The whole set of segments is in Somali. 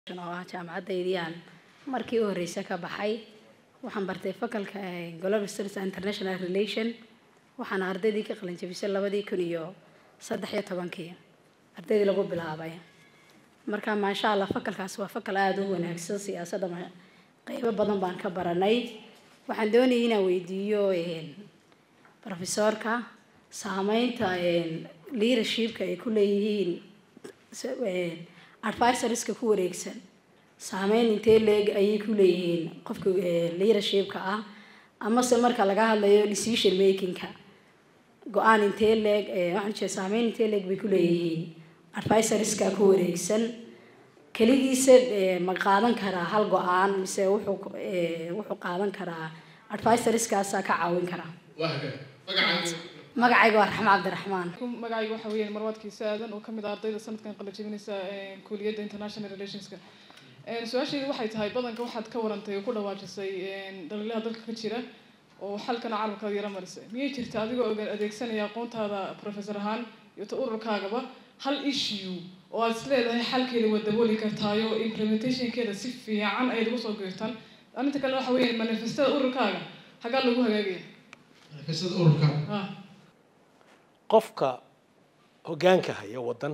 oo ah jaamacaddaydiyaan markii u horreysay ka baxay waxaan bartay fakalka global studies and international relation waxaana ardaydii ka qalin jabisay labadii kun iyo saddex iyo tobankii ardaydii lagu bilaabay marka maasha allah fakalkaas waa fakal aada u wanaagsan siyaasadda ma- qeybo badan baan ka baranay waxaan doonayay inaan weydiiyo profesorka saameynta leadershipka ay ku leeyihiin s- advisorska ku wareegsan saameyn intee leeg ayay ku leeyihiin qofka leadershipka ah amase marka laga hadlayo decision makingka go-aan intee leeg waxaan jeeda saameyn intee leeg bay ku leeyihiin advisorska ku wareegsan keligiisa eh, ma qaadan karaa hal go-aan mise wuxuu eh, wuxuu qaadan karaa advisorskaasaa ka caawin karaa magacayga waa raxmo cabdiraxmaan magacayga waxa weeyaan marwaadkiisa aadan oo kamid ah ardayda sanadkan qala jebinaysa kuuliyadda international relationska su-aashaydu waxay tahay badanka waxaad ka warantay oo ku dhawaajisay dhaliilaha dalka ka jira oo xalkana carabkaada yara marisay miyay jirta adigoo oga- adeegsanaya aqoontaada professor ahaan iyo ta ururkaagaba hal issue oo aad isleedahay xalkeeda waa dabooli kartaayo implementationkeeda si fiican ayaad ugu soo geertaan arrinta kale waxa weeyaan manifestada ururkaaga hagaa lagu hagaagaya manifestada ururka ah qofka hoggaanka haya waddan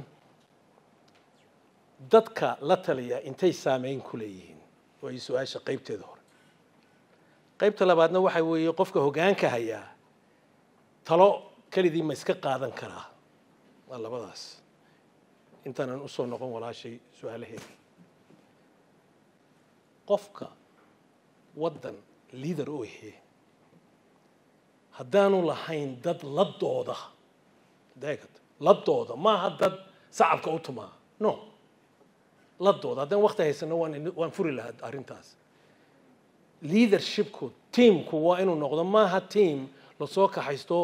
dadka la taliya intay saameyn ku leeyihiin way su-aasha qaybteeda hore qaybta labaadna waxa weeye qofka hoggaanka hayaa talo kelidii ma iska qaadan karaa waa labadaas intaanan usoo noqon walaashay su-aalaheeda qofka waddan liader u ahee haddaanu lahayn dad la dooda deegad la dooda maaha dad sacabka u tumaa no la dooda haddaan wakti haysano waan ini- waan furi lahaa arrintaas leadershipku teamku waa inuu noqdo maaha team lasoo kaxaysto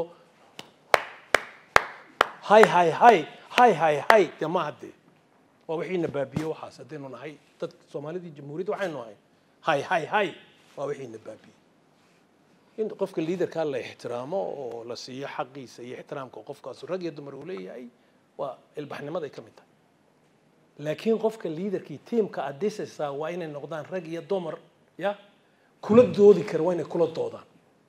hay hay hay hay hay hay dee maaha dee waa wixiina baabiye waxaas haddaynu nahay dad soomaalidii jamhuuriyadda waxaynu nahay hay hay hay waa wixiina baabiye in qofka liidarkaa la ixtiraamo oo la siiyo xaqiisa iyo ixtiraamka qofkaas rag iyo dumar uu leeyahay waa ilbaxnimaday ka mid tahay laakiin qofka liidarkii tiimka aad dhisaysaa waa inay noqdaan rag iyo dumar ya kula doodi kara waa inay kula doodaan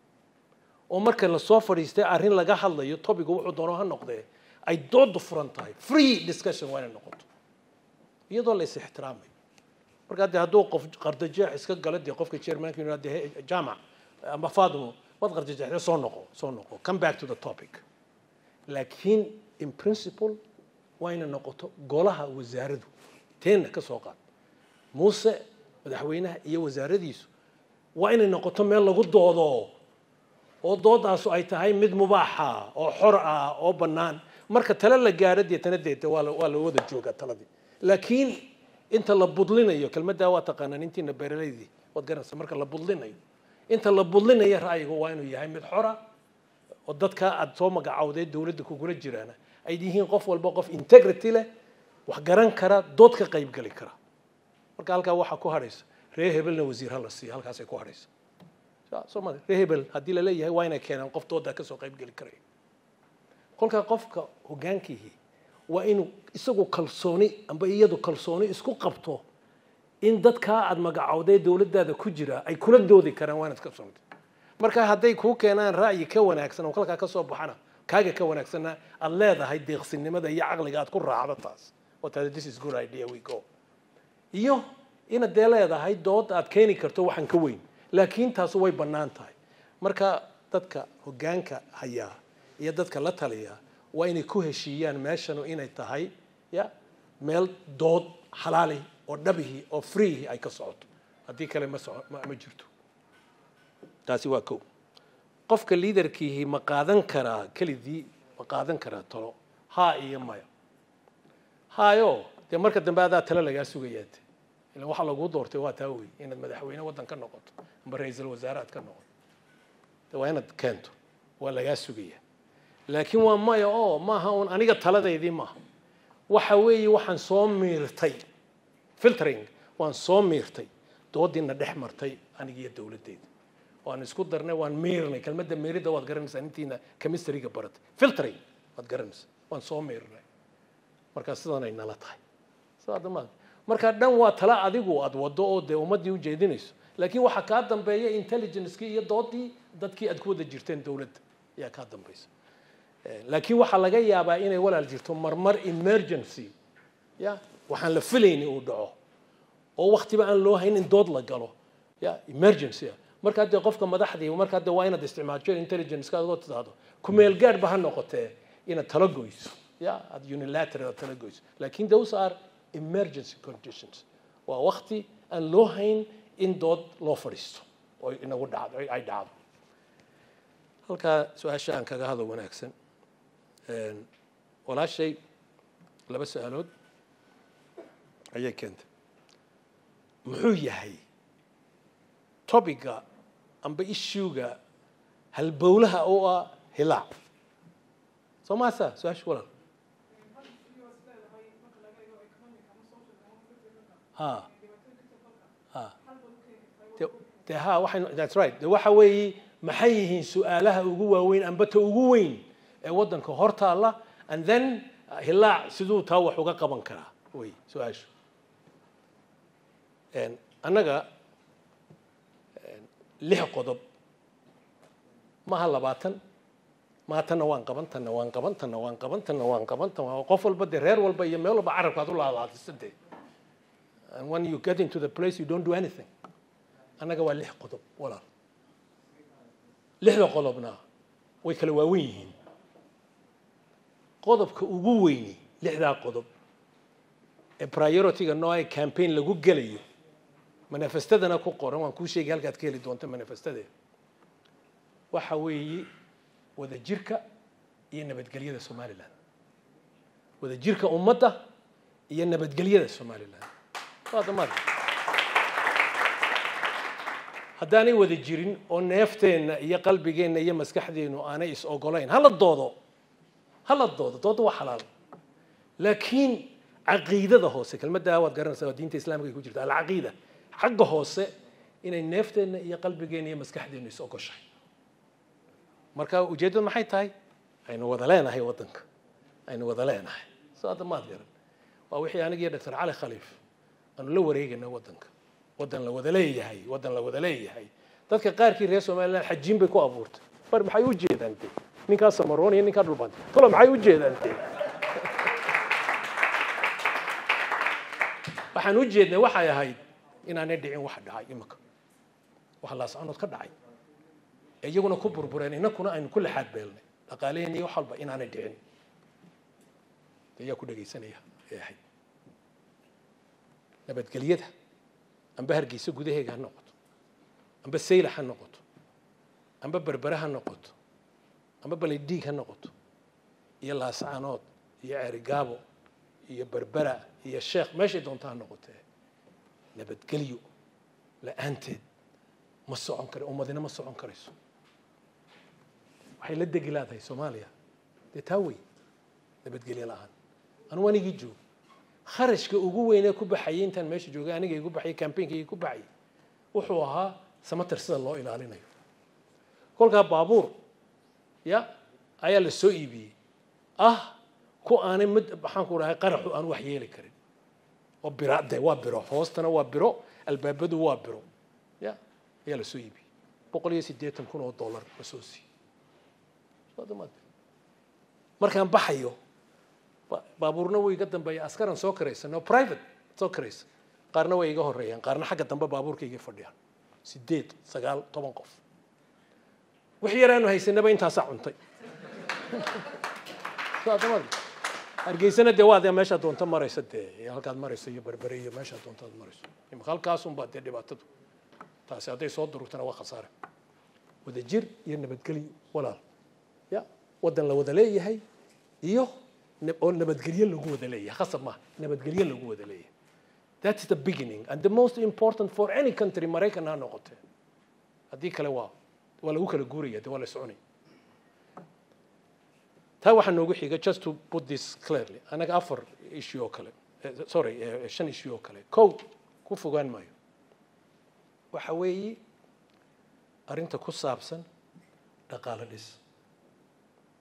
oo marka lasoo fadhiistay arrin laga hadlayo topiga wuxuu doono ha noqdee ay dooda furan tahay free discussion waa inay noqoto iyadoo la is ixtiraamayo marka dee hadduu qof qardajeex iska galo dee qofka chairmanka yidhahdo dee "Hey, jaamac ama faadimo waad qardajeexday soo noqo soo noqo come back to the topic laakiin in principle waa inay noqoto golaha wasaaradu teenna ka soo qaad muuse madaxweynaha iyo wasaaradiisu waa inay noqoto meel lagu doodo oo doodaasu ay tahay mid mubaaxa oo xor ah oo bannaan marka tale la gaaro deetana deeta waa la waa la wada joogaa taladii laakiin inta la budlinayo kelmaddaa waa taqaanaan intiina beeralaydii waad garanaysa marka la budlinayo inta la budlinayo ra'yigu waa inuu yahay mid xora oo dadka aad soo magacawdee dowladda kugula jiraana ay yihiin qof walba qof integrity leh wax garan kara dood ka qaybgeli kara marka halkaa waxaa ku hadhaysa ree hebelna wasiir ha la siiya halkaasay ku hadhaysa soomali ree hebel haddii laleeyahay waa inay keenaan qof doodaa kasoo qaybgeli karaya kolkaa qofka hoggaankiihi waa inuu isagu kalsooni amba iyadu kalsooni isku qabto in dadkaa aad magacowdee dowladdaada ku jira ay kula doodi karaan waa inaad ka soomta marka hadday kuu keenaan ra'yi ka wanaagsan oo kalkaa ka soo baxana kaaga ka wanaagsanna aad leedahay deeqsinimada iyo caqliga aad ku raacdo taas oo taada this is good idea we go iyo inaad dee leedahay dood aad keeni karto waxaan ka weyn laakiin taasu way bannaan tahay marka dadka hoggaanka hayaa iyo dadka la taliya waa inay ku heshiiyaan meeshanu inay tahay ya meel dood xalaali oo dhabihi oo freehi ay ka socoto haddii kale ma soco ma ma jirto taasi waa kow qofka liidarkiihi ma qaadan karaa kelidii ma qaadan karaa talo haa iyo maya haayo dee marka dambe adaa talo lagaa sugayaate ilan waxa laguu doortay waa taa wey inaad madaxweyne waddan ka noqoto amba ra-iisul wasaare aad ka noqoto de waa inaad keento waa lagaa sugaya laakiin waa maya oo maaha un aniga taladaydii maaha waxa weeye waxaan soo miirtay filtering waan soo miirtay doodiina dhex martay anigiyo dowladdeeda waan isku darnay waan miirnay kelmadda miiridda waad garanaysaa intiina chemistryga baratay filtering waad garanaysaa waan soo miirnay markaa sidanay nala tahay soo hadda ma marka dhan waa tala adigu aad wado oo dee ummaddii u jeedinayso laakiin waxaa kaa dambeeya intelligencekii iyo doodii dadkii aad ku wada jirteen dowladda ayaa kaa dambaysa laakiin waxaa laga yaabaa inay walaal jirto marmar emergency ya waxaan la filayni uu dhaco oo waktiba aan loo hayn in dood la galo ya emergency ah markaa dee qofka madaxdii markaa dee waa inaad isticmaasho intelligence adoo tidhaahdo kumeel gaadhba ha noqotee inaad tala goyso ya aad unilateral aad tala goyso laakiin those are emergency conditions waa wakti aan loo hayn in dood loo fadhiisto oo inagu dhacdo ay dhacdo halkaa su-aasha aan kaga hadlo wanaagsan walaashay laba su-aalood ayay keentay muxuu yahay topiga amba issuega halbowlaha oo ah hilaac soo maasa su-aasha walaal ha ha de de ha waxay that's right de waxa weeye maxay yihiin su-aalaha ugu waaweyn amba ta ugu weyn ee waddanka hor taalla and then hilaac siduu taa wax uga qaban karaa wey su-aashu annaga lix qodob maha labaatan maha tanna waan qaban tanna waan qaban tanna waan qaban tanna waan qaban tan qof walba dee reer walba iyo meel walba carabka ad u laalaadisa dee and when you get into the place you don't do anything annaga waa lix qodob walaal lixda qodobna way kala waawen yihiin qodobka ugu weyni lixdaa qodob ee priority-ga nooca campaign lagu gelayo manifestadana ku qoran waan kuu sheegay halkaad ka heli doonta manifestadeeda waxa weeye wadajirka iyo nabadgelyada somalilan wadajirka ummadda iyo nabadgelyada somalilan waa damaad haddaanay wada jirin oo neefteenna iyo qalbigeenna iyo maskaxdeennu aanay is ogolayn hala doodo hala doodo dooda waa xalaal laakiin caqiidada hoose kelmaddaa waad garanaysaa waa diinta islaamka ay ku jirta alcaqiida xagga hoose inay neefteenna iyo qalbigeenna iyo maskaxdeennu is ogoshahay marka ujeeddadu maxay tahay aynu wada leenahay waddanka aynu wada leenahay soo hadda maad garan waa wixii anigiyo doctor cali khaliif aanu la wareegayna waddanka waddan la wada leeyahay waddan la wada leeyahay dadka qaarkii reer somaliland xajiin bay ku abuurtay bar maxay u jeedaan de ninkaa samaroon iyo ninkaa dhulbanta tolo maxay u jeedaan de waxaan u jeednay waxay ahayd inaanay dhicin wax dhacay imika wax laascanood ka dhacay ee iyaguna ku burbureen inakuna aynu ku laxaad beelnay dhaqaaleheen iyo wax walba inaanay dhicin ayaa ku dhegaysanaya ee ahayd nabadgelyada amba hargeysa gudaheega ha noqoto amba sayla ha noqoto amba berbere ha noqoto amba baledhiig ha noqoto iyo laascaanood iyo ceerigaabo iyo berbera iyo sheekh meeshay doonta ha noqotee nabadgelyo la-aanteed ma socon kara ummadina ma socon karayso waxay la degi laadahay soomaaliya dee taa wey nabadgelyo la-aan anugu anigii joogo kharashka ugu weynee ku baxayay intaan meesha joogay aniga igu baxayay campaignka ku baxayay wuxuu ahaa samatar sida loo ilaalinayo kolkaa baabuur ya ayaa la soo iibiyey ah ku aanay mid maxaan ku dhahay qaraxu aan wax yeeli karin oo bira de waa biro hoostana waa biro albaabadu waa biro ya ayaa la soo iibiyey boqol iyo siddeetan kun oo dollar la soo siiyey markaan baxayo baabuurna way iga dambeeya askaran soo karaysan oo private soo karaysan qaarna way iga horeeyaan qaarna xagga dambe baabuurka iga fadhiyaan sideed sagaal toban qof wix yaraanu haysanaba intaasaa cuntay hargeysana dee waa dee meeshaa doonta maraysa dee halkaad marayso iyo berbere iyo meeshaa doontaad marayso imika halkaasunbaa dee dhibaatadu taasi hadday soo durugtana waa khasaare wadajir iyo nabadgelyo walaal ya waddan la wada leeyahay iyo oo nabadgelyo lagu wada leeyahay khasab maaha nabadgelyo lagu wada leeyahay that's the beginning and the most important for any country maraykan ha noqotee haddii kale waa waa lagu kala guuraya dee waa la soconaya taa waxaa noogu xiga just to put this clearly anaga afar issue oo kale sorry shan issue oo kale kow ku fogaan maayo waxa weeye arrinta ku saabsan dhaqaale dhis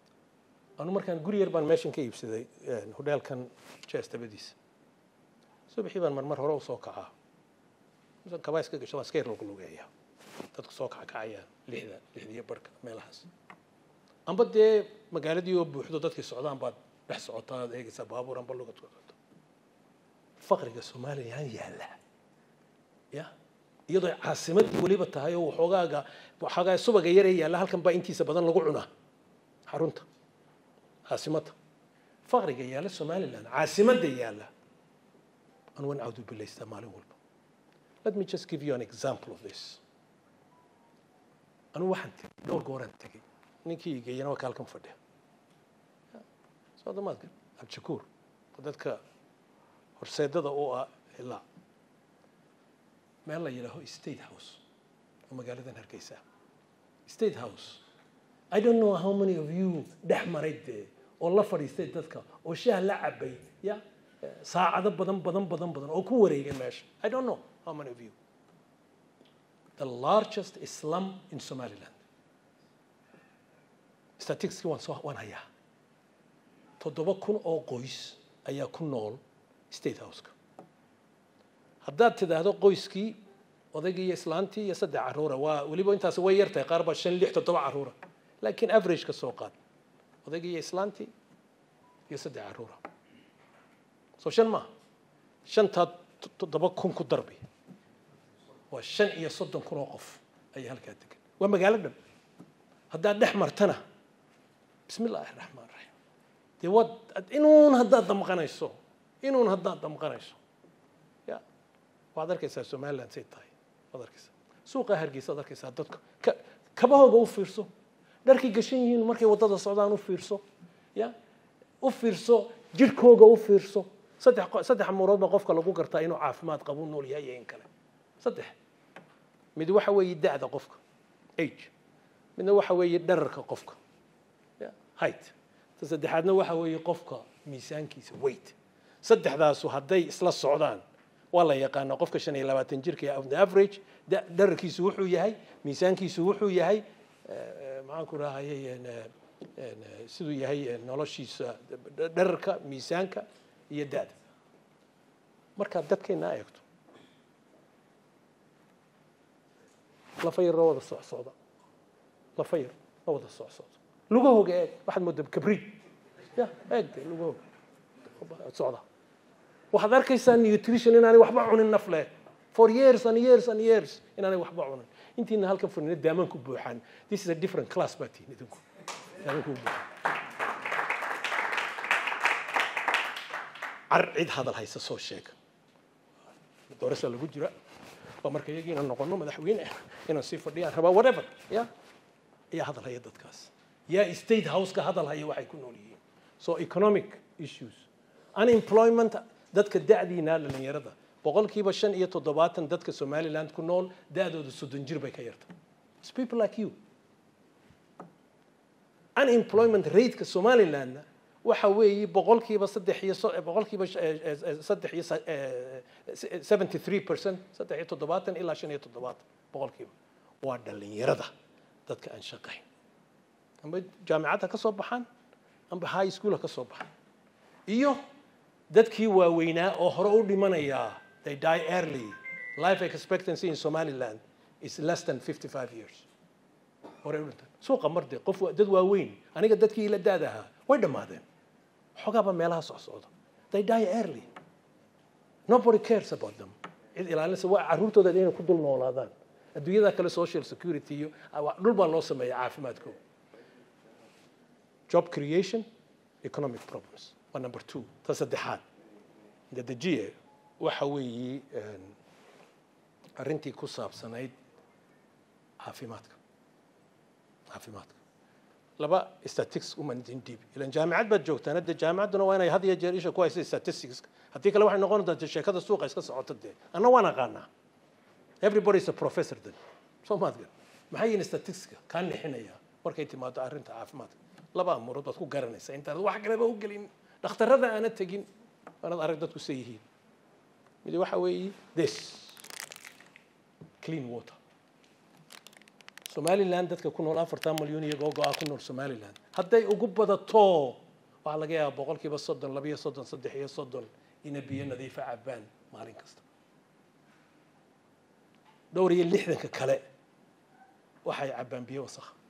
anu markaan guri yar baan meeshan ka iibsaday hodheelkan jes dabadiisa subaxii baan marmar hore usoo kacaa misan kabaa iska gasho waan iska yar luglugeeya dadku soo kacakacayaan lixda lixdiyo barhka meelahaas amba dee magaaladii oo buuxdo dadkii socdaan baad dhex socotaa aad eegaysaa baabuur amba lugad ku socoto faqriga somalilan yaalla ya iyadoo ay caasimadii weliba tahay oo waxoogaaga waxoogaa subaga yaree yaalla halkan baa intiisa badan lagu cunaa xarunta caasimadda faqriga yaalla somaliland caasimadda yaalla anu waan cawdu bilaystaa maalin walba let me just give you an example of this anu waxaan tegey dhowr gooraan tegey ninkii geeyana waa ka halkan fadhiya soodamaadka abdishakuur dadka horseedada oo ah ilaa meel la yidhaaho state house oo magaaladan hargeysa state house i don't know how many of you dhex maray dee oo la fadhiistay dadka oo shaah la cabay ya saacado badan badan badan badan oo ku wareegay meesha i don't know how many of you the largest slum in somaliland statisticski waan soo waan hayaa toddoba kun oo qoys ayaa ku nool state houseka haddaad tidhaahdo qoyskii odaygii iyo islaantii iyo saddex carruura waa weliba intaasi way yar tahay qaar baa shan lix toddoba carruura laakiin average ka soo qaad odaygii iyo islaantii iyo saddex carruura soo shan maaha shantaa toddoba kun ku darbi waa shan iyo soddon kun oo qof ayaa halkaa degan waa magaalo dhan haddaad dhex martana bismi illaahi raxmaan raxiim dee waad inuun haddaad damqanayso inuun haddaad damqanayso ya waxaad arkaysaa somaliland say tahay waad arkaysaa suuqa hargeysa ad arkaysaa dadka ka kabahooga u fiirso dharkay gashan yihiin markay waddada socdaan u fiirso ya u fiirso jirhkooga u fiirso saddex saddex amuurood baa qofka lagu gartaa inuu caafimaad qabu nool yahay iyo in kale saddex mid waxa weeye da'da qofka age midna waxa weeye dherarka qofka height ta saddexaadna waxa weeye qofka miisaankiisa weight saddexdaasu hadday isla socdaan waa la yaqaanaa qofka shan iyo labaatan jirka on the average dherarkiisu wuxuu yahay miisaankiisu wuxuu yahay maxaan ku rahayay siduu yahay noloshiisa dherarka miisaanka iyo da'da markaad dadkeena eegto lafayar la wada socsocda lafayar la wada socsocda lugahooga eeg waxaad moodaa kabriid ya eeg de lugahooga socda waxaad arkaysaa nutrition inaanay waxba cunin naf leh for years and years and years inaanay waxba cunin intiina halkan furnina daamaan ku buuxaan this is a different class baa tihin idinku daamaan ku buuxaan car cid hadal haysa soo sheega doorasa lagu jira waa marka iyagii inaan noqono madaxweyne inaan sii fadhiyaan rabaa whatever ya ayaa hadal haya dadkaas yaa state houseka hadal haya waxay ku nool yihiin so economic issues unemployment dadka da'diina dhalinyarada boqolkiiba shan iyo toddobaatan dadka somaliland ku nool da'dooda soddon jir bay ka yarta It's people like you unemployment rateka somalilandna waxa weeye boqolkiiba saddex iyo boqolkiiba saddex iyo seventy three percent saddex iyo toddobaatan ilaa shan iyo toddobaatan boqolkiiba waa dhalinyarada dadka aan shaqayn amba jaamicadda ka soo baxaan amba high school ha ka soo baxaan iyo dadkii waaweynaa oo hore u dhimanaya they die early life expectancy in somaliland is less than fifty five years hore u dhintaan suuqa marde qof dad waaweyn aniga dadkii la daad ahaa way dhammaadeen xogaaba meelaha socsocda they die early nobody cares about them cid ilaalinaysa waa carruurtooda inay ku dul noolaadaan adduunyada kale social security iyo dhul baa loo sameeya caafimaadkooda job creation economic problems waa number two ta saddexaad dedejiye waxa weeye arrintii ku saabsanayd caafimaadka caafimaadka laba statistics uma dib ilan jaamicad baad joogtaan hadde jaamicadduna waa inay had iyo jeer isha ku haysa statistics haddii kale waxay noqon doontaa sheekada suuqa iska socoto dee anna waan aqaanaa everybody is a professor then soo maadgan maxay yihiin statisticska kaa nixinaya markay timaado arrinta caafimaadka laba amuurood baad ku garanaysaa intaad wax kaleba u gelin dhakhtarrada aana tegin waanaad arag dadku say yihiin mid waxa weeye this clean water somaliland dadka ku nool afartan malyan iyo googo-a ku nool somaliland hadday ugu badato waxaa laga yaabaa boqolkiiba soddon labiyo soddon saddex iyo soddon ina biyo nadiifa cabaan maalin kasta dhowr iyo lixdanka kale waxay cabbaan biyo wasakha